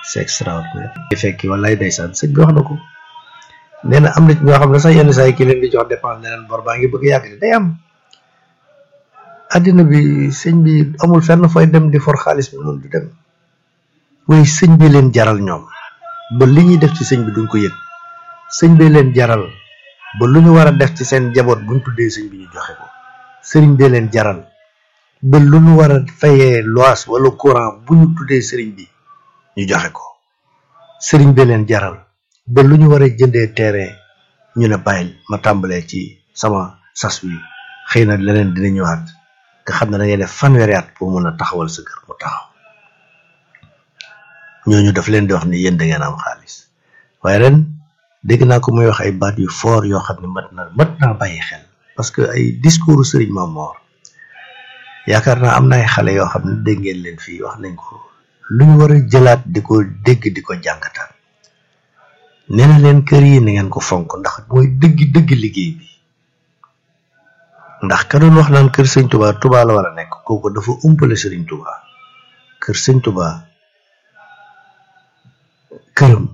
c'est extraordinaire fekki wallaay ndeysaan sëñ bi wax na ko nee na am na ñoo xam ne sax yenn saa yi ki leen di jox dépense ne leen bor baa ngi bëgg yàgg day am addina bi sëñ bi amul fenn fooy dem di for xaalis bi noonu du dem waaye sëñ bi leen jaral ñoom ba li ñuy def ci sëñ bi duñ ko yëg sëñ bi leen jaral ba lu ñu war a def ci seen jaboot buñ tuddee sëñ bi ñu joxe ko sëriñ bi leen jaral ba lu ñu war a fayee lois wala courant bu ñu tuddee sëriñ bi ñu joxe ko sëriñ bi leen jaral ba lu ñu war a jëndee terrain ñu ne bàyyil ma tàmbalee ci sama sas wi xëy na leneen dina ñëwaat nga xam ne da ngay def fanweeri at pour mun a taxawal sa kër mu taxaw ñooñu daf leen di wax ni yéen da ngeen am xaalis waaye ren dégg naa ko muy wax ay baat yu fort yoo xam ne mat na mat naa bàyyi xel parce que ay discours sëriñ Mamor yaakaar naa am na ay xale yoo xam ne dégg ngeen leen fii wax nañ ko lu ñu war a jëlaat di ko dégg di ko jàngataan nee na leen kër yi na ngeen ko fonk ndax mooy dëgg dëgg liggéey bi ndax ka doon wax naan kër sëñ Touba Touba la war a nekk kooku dafa umpale sëriñ Touba kër sëñ Touba këram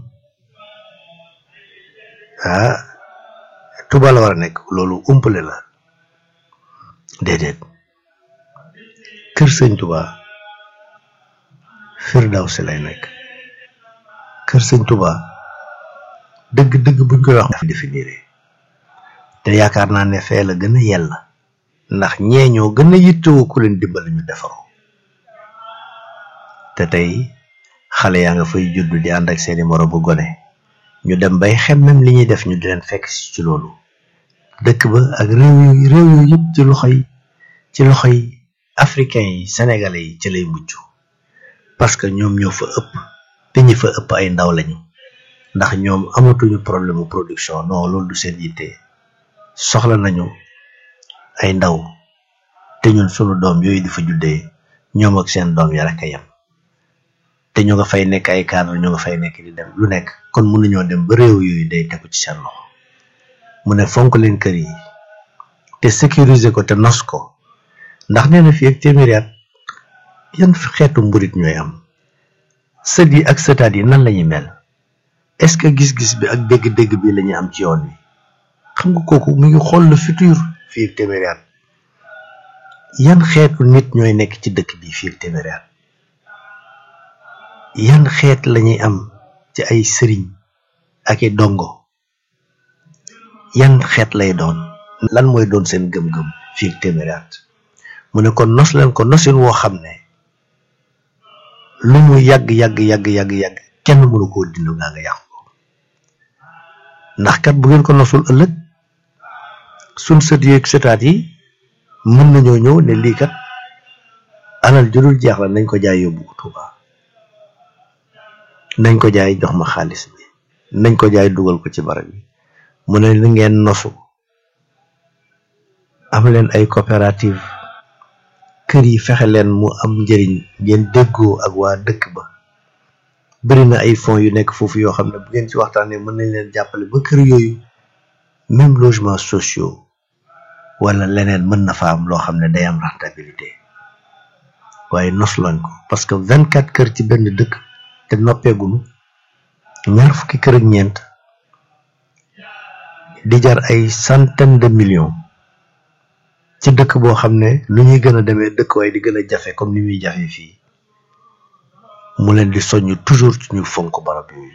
ah Touba la war a nekk loolu umpale la déedéet kër sëñ Touba Firdawsi lay nekk kër sëñ Touba dëgg-dëgg buñ koy wax définir te yaakaar naa ne fee la gën a yella ndax ñee ñoo gën a yittewoo ku leen dimbali ñu defaroo te tey xale yaa nga fay judd di ànd ak seeni moroom bu gone ñu dem bay xemmem li ñuy def ñu di leen fekk si ci loolu dëkk ba ak réew yu réew yu yëpp ci loxoy ci loxoy africain yi sénégalais yi ci lay mujj parce que ñoom ñoo fa ëpp te ñi fa ëpp ay ndaw lañu ndax ñoom amatuñu problème production non loolu du seen yitte soxla nañu ay ndaw te ñun sunu doom yooyu di fa juddee ñoom ak seen doom ya rek a yem te ñu nga fay nekk ay cadre ñu nga fay nekk di dem lu nekk kon mënuñoo dem ba réew yooyu day tegu ci seen loxo mu ne fonk leen kër yi te sécuriser ko te nos ko ndax nee na fii ak téeméeri at yan xeetu mburit ñooy am sët yi ak sëtaat yi nan lañuy mel est-ce que gis-gis bi ak dégg-dégg bi lañuy am ci yoon wi xam nga kooku mu ngi xool le futur fii ak téeméeri at yan xeetu nit ñooy nekk ci dëkk bi fii ak téeméeri at yan xeet lañuy am ci ay sëriñ ak i dongo yan xeet lay doon lan mooy doon seen gëm-gëm fii ak téeméeri at mu ne kon nos leen ko nosin woo xam ne lu mu yàgg yàgg yàgg yàgg yàgg kenn mënu koo dindu ngaa nga yàqu ko ndax kat bu ngeen ko nosul ëllëg suñ sët yeeg sëtaat yi mën nañoo ñëw ne lii kat alal judul jeex la nañ ko jaay yóbbu ko Tuuba nañ ko jaay jox ma xaalis bi nañ ko jaay dugal ko ci barab bi mu ne li ngeen nosu am leen ay coopérative kër yi fexe leen mu am njëriñ ngeen déggoo ak waa dëkk ba bari na ay fonds yu nekk foofu yoo xam ne bu ngeen ci waxtaanee mën nañ leen jàppale ba kër yooyu même logement sociaux wala leneen mën na fa am loo xam ne day am rentabilité waaye nos lañ ko parce que vingt quatre kër ci benn dëkk te noppeegunu ñaar fukki kër ak ñeent di jar ay centaine de millions ci dëkk boo xam ne lu ñuy gën a demee dëkk waaye di gën a jafe comme ni muy jafe fii mu leen di soññ toujours ci ñu fonk barab yooyu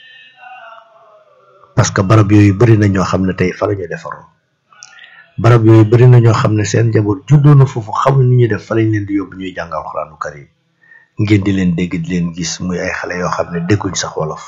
parce que barab yooyu bari na ñoo xam ne tey fa la ñu defaroo barab yooyu bari na ñoo xam ne seen njaboot juddoo na foofu xamuñ ni ñuy def fa lañ leen di yóbbu ñuy jàngal alxuraanu karim ngeen di leen dégg di leen gis muy ay xale yoo xam ne dégguñ sax wolof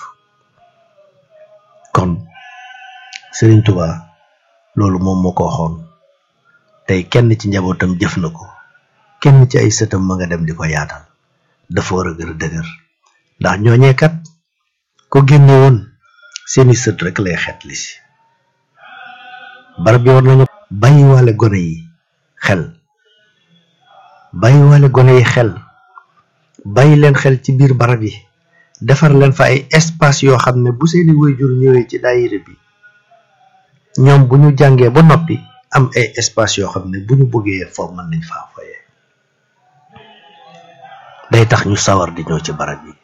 kon Serigne Touba loolu moom moo ko waxoon tey kenn ci njabootam jëf na ko kenn ci ay sëtam ma nga dem di ko yaatal dafa war a gën a dëgër ndax ñooñee kat ko génne woon seeni sët rek lay xet li si barab bi war nañu bàyyiwaale gone yi xel bàyyiwaale gone yi xel bàyyi leen xel ci biir barab yi defar leen fa ay espace yoo xam ne bu seeni waajur ñëwee ci daayira bi ñoom bu ñu jàngee ba noppi am ay espace yoo xam ne bu ñu bëggee foofu mën nañ faa foyee day tax ñu sawar di ñëw ci barab yi